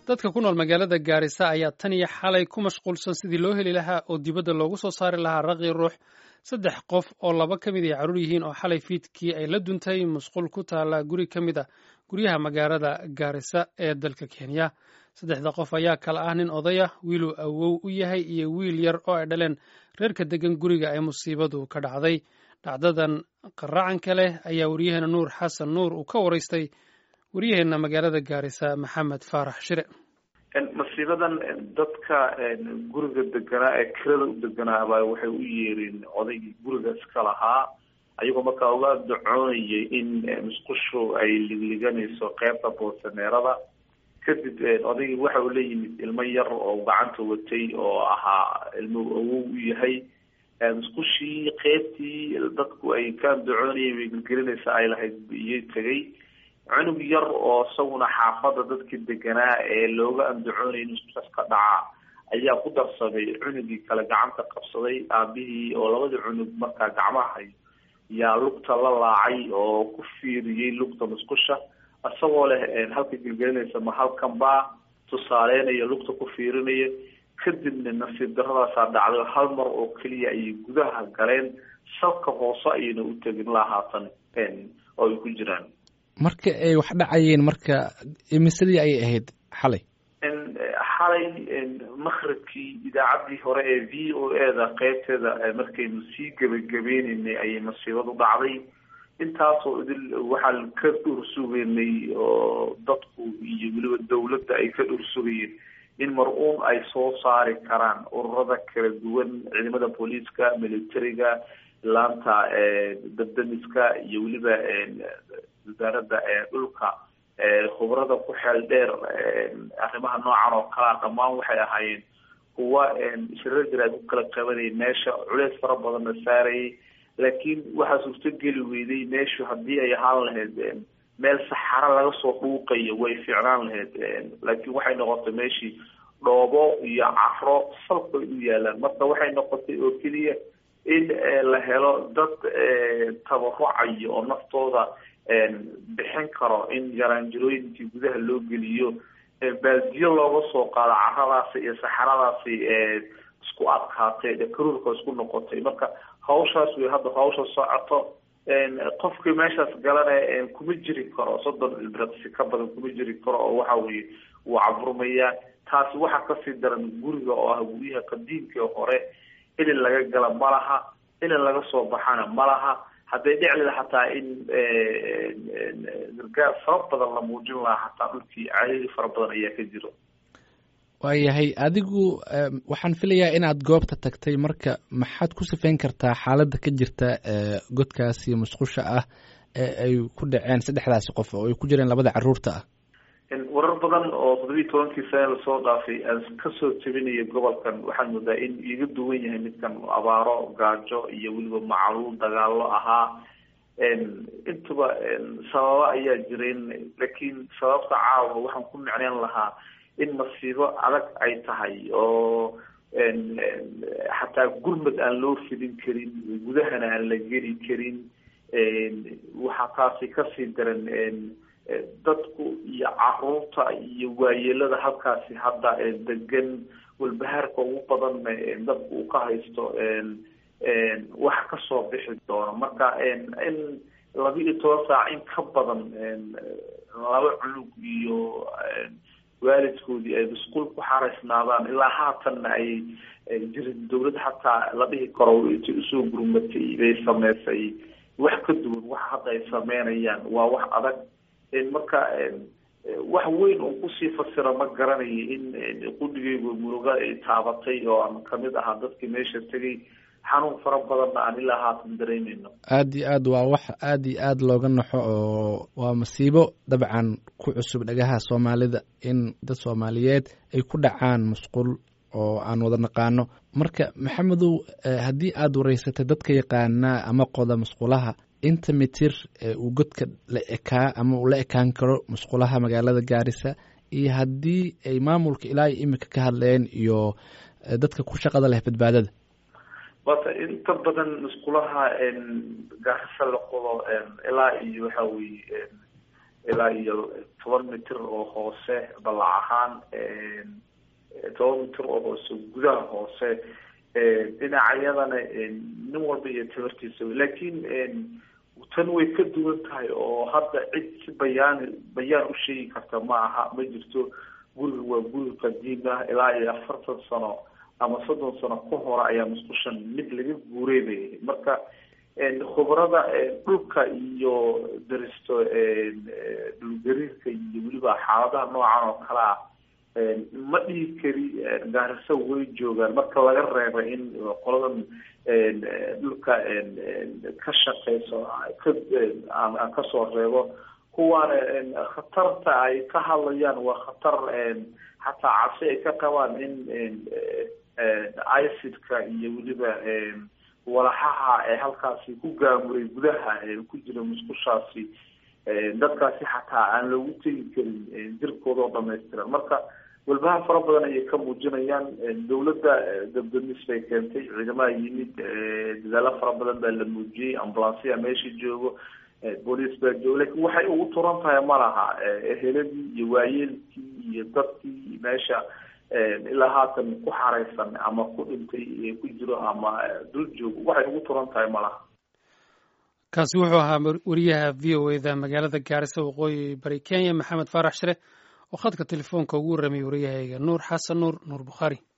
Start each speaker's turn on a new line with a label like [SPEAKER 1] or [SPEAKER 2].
[SPEAKER 1] dadka ku nool magaalada gaarisa ayaa tan iyo xalay ku mashquulsan sidii loo heli lahaa oo dibadda loogu soo saari lahaa raqi ruux saddex qof oo laba ka mid ay carruur yihiin oo xalay fiidkii ay la duntay musqul ku taala guri ka mid a guryaha magaalada gaarisa ee dalka kenya saddexda qof ayaa kala ah nin odaya wiiluu awow u yahay iyo wiil yar oo ay dhaleen reerka degan guriga ee musiibadu ka dhacday dhacdadan qaracanka leh ayaa waryaheena nuur xasan nuur uu ka waraystay waryaheena magaalada gaarisa maxamed faarax shire
[SPEAKER 2] masiibadan dadka guriga deganaa ee kirada u deganaaba waxay u yeereen odaygii guriga iska lahaa ayagoo markaa uga dacoonayay in musqushu ay ligliganayso qeybta boosaneerada kadib odaygii waxa uu la yimid ilmo yar oo gacanta watay oo ahaa ilmo awow u yahay musqushii qeybtii dadku ay ka dacoonayeen way gelgelinaysa ay lahayd iyay tegay cunug yar oo isaguna xaafada dadkii deganaa ee looga andacoonayay in musqushaas ka dhaca ayaa ku darsaday cunugii kale gacanta qabsaday aabihii oo labadii cunug markaa gacmaha hayo yaa lugta la laacay oo ku fiiriyey lugta musqusha isagoo leh halka gelgelinaysa ma halkan baa tusaaleynayo lugta ku fiirinaya kadibna nasiib daradaasaa dhacday hal mar oo keliya ayay gudaha galeen salka hoose ayayna u tegin la haatan oo ay ku jiraan
[SPEAKER 3] marka ay wax dhacayeen marka imisadii ayay ahayd xalay
[SPEAKER 2] xalay makribkii idaacaddii hore ee v o e da qeybteeda markaynu sii gebagabeynenay ayay masiibadu dhacday intaasoo idil waxaan ka dhursugeynay oo dadku iyo weliba dawladda ay ka dhursugayeen in mar-uun ay soo saari karaan ururada kala duwan ciidamada booliiska militariga laanta dabdamiska iyo weliba wasaaradda dhulka khubrada ku xeel dheer arrimaha noocan oo kalea dhammaan waxay ahaayeen kuwa shirar jaraad ku kala qabanayay meesha culeys fara badanna saarayay laakiin waxaa suurtogeli weyday meeshu haddii ay ahaan lahayd meel saxaro laga soo dhuuqayo way fiicnaan lahayd laakiin waxay noqotay meeshii dhoobo iyo caro salkay u yaalaan marka waxay noqotay oo keliya in la helo dad tabarucayo oo naftooda bixin karo in yaraanjirooyinkii gudaha loo geliyo baaldiyo looga soo qaado caradaasi iyo saxaradaasi isku adkaatay karuurka isku noqotay marka hawshaas way hadda hawsha socoto qofkii meeshaas galana kuma jiri karo soddon ilbiraqsi ka badan kuma jiri karo oo waxa weye wuu caburmayaa taasi waxaa kasii daran guriga oo ah guryaha qadiimkii hore ilin laga gala ma laha ilin laga soo baxana ma laha hadday dhiclida xataa in gargaar fara badan la muujin lahaa xataa dhulkii caadadii fara badan ayaa ka jiro
[SPEAKER 3] waayahay adigu waxaan filayaa inaad goobta tagtay marka maxaad ku sifeyn kartaa xaaladda ka jirta godkaasi musqusha ah ee ay ku dhaceen saddexdaasi qof oo ay ku jireen labada caruurta ah
[SPEAKER 2] warar badan oo toddobiyi tobankii sane lasoo dhaafay aan kasoo jebinaya gobolkan waxaan moodaa in iga duwan yahay midkan abaaro gaajo iyo weliba macaluul dagaalo ahaa intuba sababo ayaa jireen laakiin sababta caawa waxaan ku micneyn lahaa in masiibo adag ay tahay oo xataa gurmad aan loo fidin karin gudahana aan la geli karin waxaa taasi kasii daran dadku iyo caruurta iyo waayeelada halkaasi hadda degan walbahaarka ugu badanna dadku uu ka haysto waxa kasoo bixi doono marka in laba iyo toban saac in ka badan laba cunug iyo waalidkoodii ay masquul ku xaraysnaadaan ilaa haatanna ay jirin dawlad xataa la dhihi karo intay usoo gurmatay bay sameysay wax ka duwan wax hadda ay sameynayaan waa wax adag marka wax weyn oo kusii fasira ma garanayo in qudhigaygu muruga ay taabatay oo aan kamid ahaa dadkii meesha tegay xanuun fara badanna aan ilaa haatan dareemeyno
[SPEAKER 3] aad iyo aad waa wax aad iyo aad looga naxo oo waa masiibo dabcan ku cusub dhagaha soomaalida in dad soomaaliyeed ay ku dhacaan musqul oo aan wada naqaano marka maxamedow haddii aad wareysatay dadka yaqaanaa ama qoda musqulaha inta mitir uu godka la ekaa ama uu la ekaan karo musqulaha magaalada gaarisa iyo haddii ay maamulka ilaa iyo imika ka hadleen iyo dadka ku shaqada leh badbaadada
[SPEAKER 2] wata inta badan musqulaha gaarisa la qodo ilaa iyo waxa weye ilaa iyo toban mitir oo hoose ballac ahaan toban mitir oo hoose gudaha hoose dhinacyadana nin walba iyo tabartiisa laakiin tan way ka duwan tahay oo hadda cid si bayaan bayaan u sheegi karta ma aha ma jirto guriga waa guri qadiim ah ilaa iyo afartan sano ama soddon sano ka hore ayaa musqushan mid laga guureynayay marka khubrada dhulka iyo daristo dhulgariirka iyo weliba xaaladaha noocan oo kale ah ma dhihi kari gaariso way joogaan marka laga reeba in qoladan dhulka ka shaqeyso ka aan kasoo reebo kuwaana khatarta ay ka hadlayaan waa khatar xataa cabsi ay ka qabaan in icidka iyo weliba walaxaha ee halkaasi ku gaamuray gudaha ku jira musqushaasi dadkaasi xataa aan loogu tegi karin jirkooda oo dhamaystiran marka walbaha fara badan ayay ka muujinayaan dawladda dabdamis bay keentay ciidamaha yimid dadaalo fara badan baa la muujiyey ambulansiya meesha joogo booliis baa joogo lakin waxay ugu turan tahay ma laha eheladii iyo waayeelkii iyo dadkii meesha ilaa haatan ku xareysan ama ku dhintay ku jiro ama dul joogo waxay ugu turan tahay ma laha
[SPEAKER 1] kaasi wuxuu ahaa wariyaha v o e da magaalada gaarisa waqooyi bari kenya maxamed faarax shire oo khadka telefoonka ugu warramay wariyahayga nuur xasan nuur nuur bukhaari